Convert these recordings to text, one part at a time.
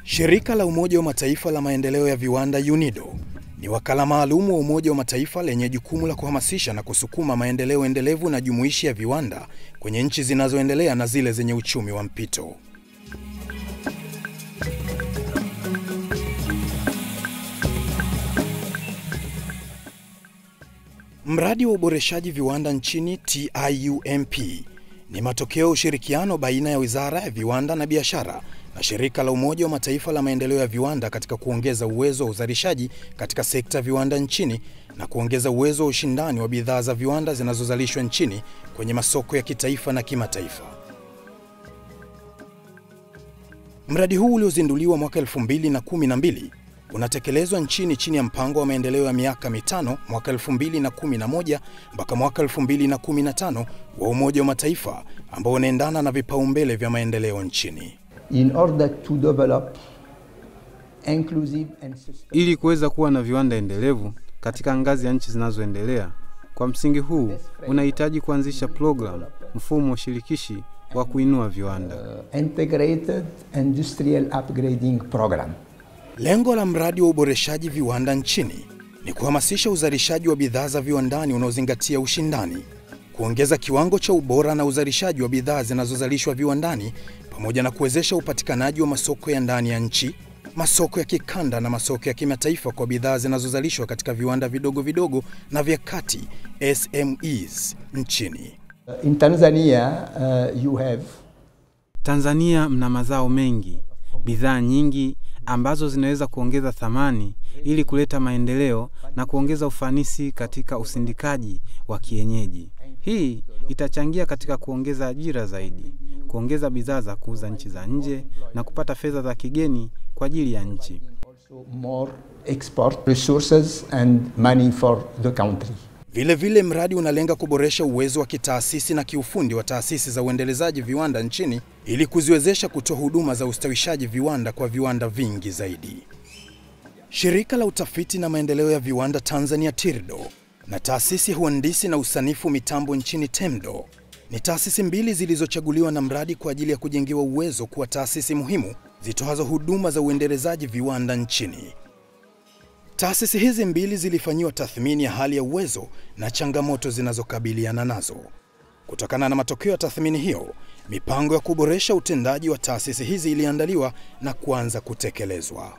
Shirika la Umoja wa Mataifa la maendeleo ya viwanda UNIDO ni wakala maalum wa Umoja wa Mataifa lenye jukumu la kuhamasisha na kusukuma maendeleo endelevu na jumuishi ya viwanda kwenye nchi zinazoendelea na zile zenye uchumi wa mpito. Mradi wa uboreshaji viwanda nchini TIUMP ni matokeo ya ushirikiano baina ya Wizara ya Viwanda na Biashara na Shirika la Umoja wa Mataifa la maendeleo ya viwanda katika kuongeza uwezo wa uzalishaji katika sekta ya viwanda nchini na kuongeza uwezo wa ushindani wa bidhaa za viwanda zinazozalishwa nchini kwenye masoko ya kitaifa na kimataifa. Mradi huu uliozinduliwa mwaka 2012 unatekelezwa nchini chini ya mpango wa maendeleo ya miaka mitano mwaka 2011 mpaka mwaka 2015 wa Umoja wa Mataifa ambao unaendana na vipaumbele vya maendeleo nchini. in order to develop inclusive and sustainable ili kuweza kuwa na viwanda endelevu katika ngazi ya nchi zinazoendelea. Kwa msingi huu unahitaji kuanzisha programu, mfumo shirikishi wa kuinua viwanda. integrated industrial upgrading program. Lengo la mradi wa uboreshaji viwanda nchini ni kuhamasisha uzalishaji wa bidhaa za viwandani unaozingatia ushindani, kuongeza kiwango cha ubora na uzalishaji wa bidhaa zinazozalishwa viwandani, pamoja na kuwezesha upatikanaji wa masoko ya ndani ya nchi, masoko ya kikanda na masoko ya kimataifa kwa bidhaa zinazozalishwa katika viwanda vidogo vidogo na vya kati SMEs nchini. In Tanzania, uh, you have Tanzania mna mazao mengi, bidhaa nyingi ambazo zinaweza kuongeza thamani ili kuleta maendeleo na kuongeza ufanisi katika usindikaji wa kienyeji. Hii itachangia katika kuongeza ajira zaidi, kuongeza bidhaa za kuuza nchi za nje na kupata fedha za kigeni kwa ajili ya nchi. also more export resources and money for the country. Vile vile mradi unalenga kuboresha uwezo wa kitaasisi na kiufundi wa taasisi za uendelezaji viwanda nchini ili kuziwezesha kutoa huduma za ustawishaji viwanda kwa viwanda vingi zaidi. Shirika la utafiti na maendeleo ya viwanda Tanzania TIRDO na taasisi ya uhandisi na usanifu mitambo nchini TEMDO ni taasisi mbili zilizochaguliwa na mradi kwa ajili ya kujengewa uwezo kuwa taasisi muhimu zitoazo huduma za uendelezaji viwanda nchini. Taasisi hizi mbili zilifanyiwa tathmini ya hali ya uwezo na changamoto zinazokabiliana nazo. Kutokana na matokeo ya tathmini hiyo, mipango ya kuboresha utendaji wa taasisi hizi iliandaliwa na kuanza kutekelezwa.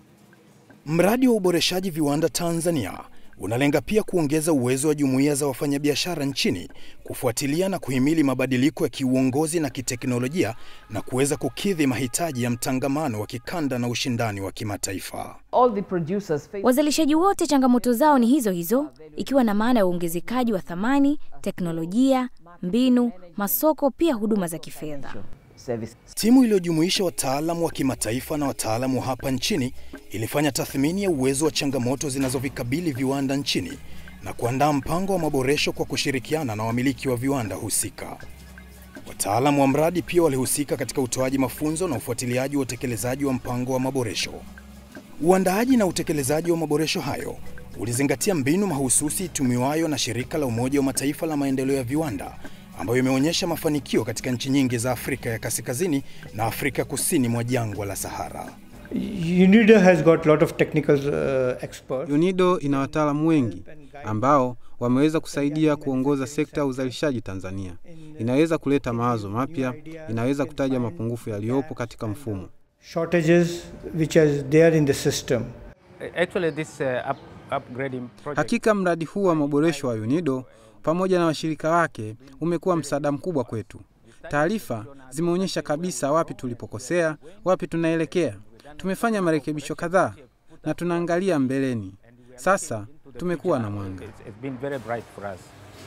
Mradi wa uboreshaji viwanda Tanzania unalenga pia kuongeza uwezo wa jumuiya za wafanyabiashara nchini kufuatilia na kuhimili mabadiliko ya kiuongozi na kiteknolojia na kuweza kukidhi mahitaji ya mtangamano wa kikanda na ushindani wa kimataifa. all the producers face Wazalishaji wote changamoto zao ni hizo hizo, ikiwa na maana ya uongezekaji wa thamani, teknolojia, mbinu, masoko, pia huduma za kifedha. service. Timu iliyojumuisha wataalamu wa kimataifa na wataalamu wa hapa nchini ilifanya tathmini ya uwezo wa changamoto zinazovikabili viwanda nchini na kuandaa mpango wa maboresho kwa kushirikiana na wamiliki wa viwanda husika. Wataalamu wa mradi pia walihusika katika utoaji mafunzo na ufuatiliaji wa utekelezaji wa mpango wa maboresho. Uandaaji na utekelezaji wa maboresho hayo ulizingatia mbinu mahususi itumiwayo na shirika la Umoja wa Mataifa la maendeleo ya viwanda ambayo imeonyesha mafanikio katika nchi nyingi za Afrika ya Kaskazini na Afrika kusini mwa jangwa la Sahara. UNIDO has got lot of technical uh, experts. UNIDO ina wataalamu wengi ambao wameweza kusaidia kuongoza sekta ya uzalishaji Tanzania. Inaweza kuleta mawazo mapya, inaweza kutaja mapungufu yaliyopo katika mfumo. shortages which are there in the system. Actually, this uh, up, upgrading project Hakika mradi huu wa maboresho wa UNIDO pamoja na washirika wake umekuwa msaada mkubwa kwetu. Taarifa zimeonyesha kabisa wapi tulipokosea, wapi tunaelekea. Tumefanya marekebisho kadhaa na tunaangalia mbeleni. Sasa tumekuwa na mwanga. it's, it's been very bright for us.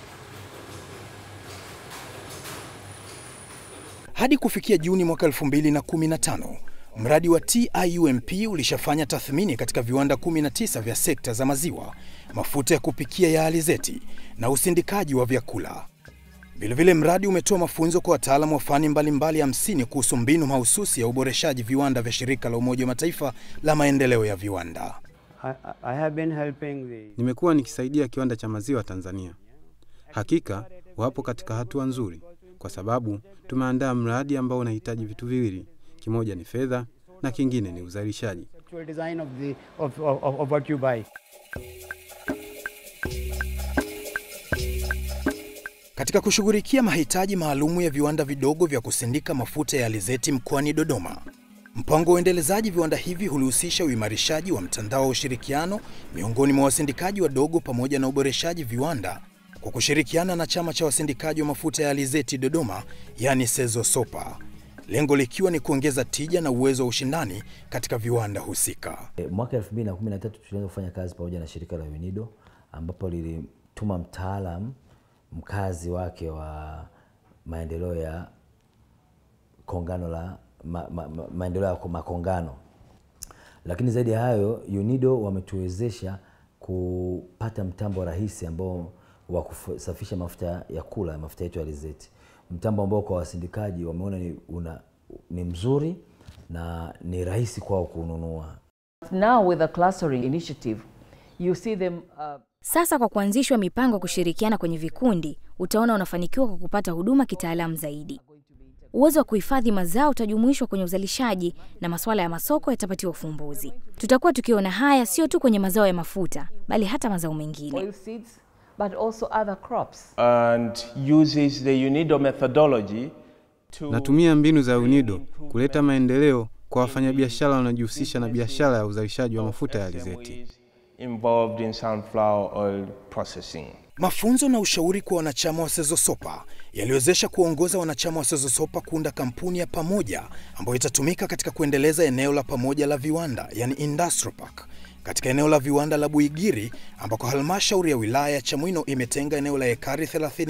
Hadi kufikia Juni mwaka 2015, mradi wa TIUMP ulishafanya tathmini katika viwanda 19 vya sekta za maziwa, mafuta ya kupikia ya alizeti na usindikaji wa vyakula. Vilevile mradi umetoa mafunzo kwa wataalamu wa fani mbalimbali hamsini kuhusu mbinu mahususi ya uboreshaji viwanda vya shirika la Umoja wa Mataifa la maendeleo ya viwanda. I, I have been helping the Nimekuwa nikisaidia kiwanda cha maziwa Tanzania. Hakika wapo katika hatua nzuri, kwa sababu tumeandaa mradi ambao unahitaji vitu viwili. Kimoja ni fedha na kingine ni uzalishaji. Actual design of the of, of, of what you buy. Katika kushughulikia mahitaji maalumu ya viwanda vidogo vya kusindika mafuta ya alizeti mkoani Dodoma, mpango wa uendelezaji viwanda hivi hulihusisha uimarishaji wa mtandao wa ushirikiano miongoni mwa wasindikaji wadogo pamoja na uboreshaji viwanda kwa kushirikiana na chama cha wasindikaji wa mafuta ya alizeti Dodoma, yani Sezo Sopa, lengo likiwa ni kuongeza tija na uwezo wa ushindani katika viwanda husika. E, Mwaka 2013 tulianza kufanya kazi pamoja na shirika la UNIDO ambapo lilituma mtaalam mkazi wake wa maendeleo ya kongano la ma, ma, ma, maendeleo ya makongano. Lakini zaidi ya hayo, UNIDO wametuwezesha kupata mtambo rahisi ambao wa kusafisha mafuta ya kula, mafuta yetu ya alizeti, mtambo ambao kwa wasindikaji wameona ni, una, ni mzuri na ni rahisi kwao kununua. Now with the clustering initiative, you see them uh, Sasa kwa kuanzishwa mipango ya kushirikiana kwenye vikundi, utaona unafanikiwa kwa kupata huduma kitaalamu zaidi. Uwezo wa kuhifadhi mazao utajumuishwa kwenye uzalishaji na masuala ya masoko yatapatiwa ufumbuzi. Tutakuwa tukiona haya sio tu kwenye mazao ya mafuta, bali hata mazao mengine. oil seeds, but also other crops. and uses the UNIDO methodology to Natumia mbinu za UNIDO kuleta maendeleo kwa wafanyabiashara wanaojihusisha na biashara ya uzalishaji wa mafuta ya alizeti. SMEs involved in sunflower oil processing. Mafunzo na ushauri kwa wanachama wa Sezosopa yaliwezesha kuongoza wanachama wa Sezosopa kuunda kampuni ya pamoja ambayo itatumika katika kuendeleza eneo la pamoja la viwanda, yani industrial park, katika eneo la viwanda la Buigiri ambako halmashauri ya wilaya ya Chamwino imetenga eneo la ekari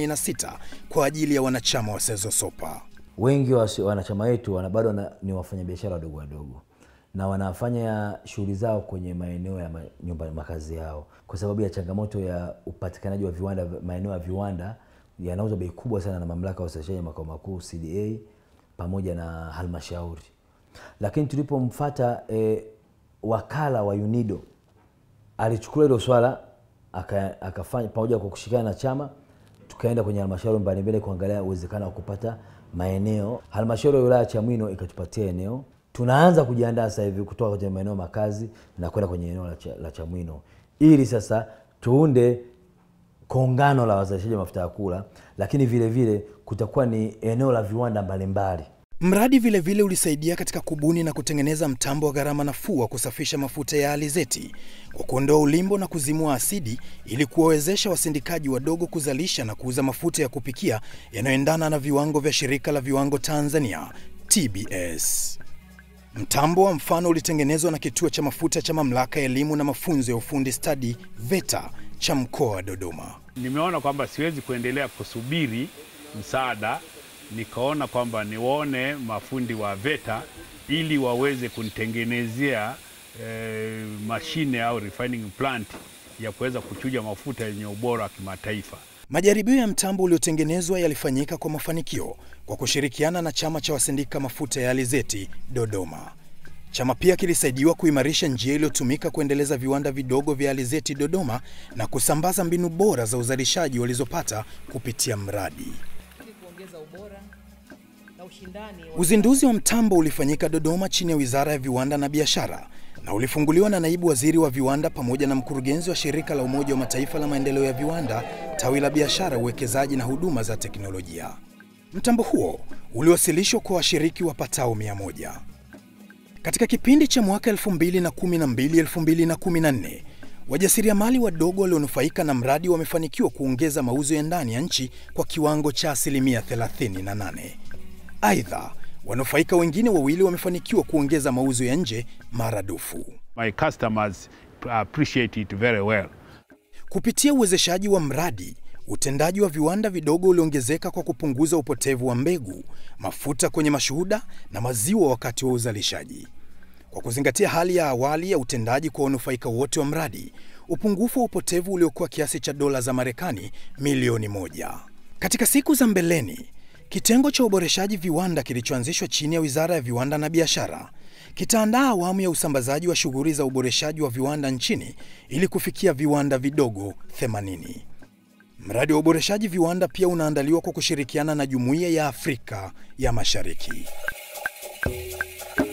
36 kwa ajili ya wanachama wa Sezosopa. Wengi wa wasi- wanachama wetu wana bado wana- ni wafanyabiashara wadogo wadogo na wanafanya shughuli zao kwenye maeneo ya ma- nyumba makazi yao, kwa sababu ya changamoto ya upatikanaji wa viwanda. Maeneo ya viwanda yanauzwa bei kubwa sana na mamlaka ya usafirishaji makao makuu CDA pamoja na halmashauri. Lakini tulipomfata eh, wakala wa UNIDO alichukua hilo swala aka- akafanya pamoja kwa kushirikiana na chama, tukaenda kwenye halmashauri mbalimbali kuangalia uwezekano wa kupata maeneo. Halmashauri ya wilaya ya Chamwino ikatupatia eneo, tunaanza kujiandaa sasa hivi kutoka kwenye maeneo makazi na kwenda kwenye eneo la, cha, la Chamwino ili sasa tuunde kongano la wazalishaji wa mafuta ya kula, lakini vile vile kutakuwa ni eneo la viwanda mbalimbali. Mradi vile vile ulisaidia katika kubuni na kutengeneza mtambo wa gharama nafuu wa kusafisha mafuta ya alizeti kwa kuondoa ulimbo na kuzimua asidi ili kuwawezesha wasindikaji wadogo kuzalisha na kuuza mafuta ya kupikia yanayoendana na viwango vya Shirika la Viwango Tanzania TBS. Mtambo wa mfano ulitengenezwa na Kituo cha Mafuta cha Mamlaka ya Elimu na Mafunzo ya Ufundi Stadi VETA cha mkoa wa Dodoma. Nimeona kwamba siwezi kuendelea kusubiri msaada, nikaona kwamba niwaone mafundi wa VETA ili waweze kunitengenezea eh, mashine au refining plant ya kuweza kuchuja mafuta yenye ubora wa kimataifa. Majaribio ya mtambo uliotengenezwa yalifanyika kwa mafanikio kwa kushirikiana na chama cha wasindika mafuta ya alizeti Dodoma. Chama pia kilisaidiwa kuimarisha njia iliyotumika kuendeleza viwanda vidogo vya alizeti Dodoma na kusambaza mbinu bora za uzalishaji walizopata kupitia mradi. Uzinduzi wa mtambo ulifanyika Dodoma chini ya Wizara ya Viwanda na Biashara na ulifunguliwa na naibu waziri wa viwanda pamoja na mkurugenzi wa shirika la Umoja wa Mataifa la maendeleo ya viwanda, tawi la biashara, uwekezaji na huduma za teknolojia. Mtambo huo uliwasilishwa kwa washiriki wapatao mia moja. Katika kipindi cha mwaka 2012-2014 wajasiriamali wadogo walionufaika na mradi wamefanikiwa kuongeza mauzo ya ndani ya nchi kwa kiwango cha asilimia 38. Aidha, wanufaika wengine wawili wamefanikiwa kuongeza mauzo ya nje maradufu. My customers appreciate it very well. Kupitia uwezeshaji wa mradi, utendaji wa viwanda vidogo uliongezeka kwa kupunguza upotevu wa mbegu, mafuta kwenye mashuhuda na maziwa wakati wa uzalishaji. Kwa kuzingatia hali ya awali ya utendaji kwa wanufaika wote wa mradi, upungufu wa upotevu uliokuwa kiasi cha dola za Marekani milioni moja. Katika siku za mbeleni, kitengo cha uboreshaji viwanda kilichoanzishwa chini ya Wizara ya Viwanda na Biashara kitaandaa awamu ya usambazaji wa shughuli za uboreshaji wa viwanda nchini ili kufikia viwanda vidogo 80. Mradi wa uboreshaji viwanda pia unaandaliwa kwa kushirikiana na Jumuiya ya Afrika ya Mashariki.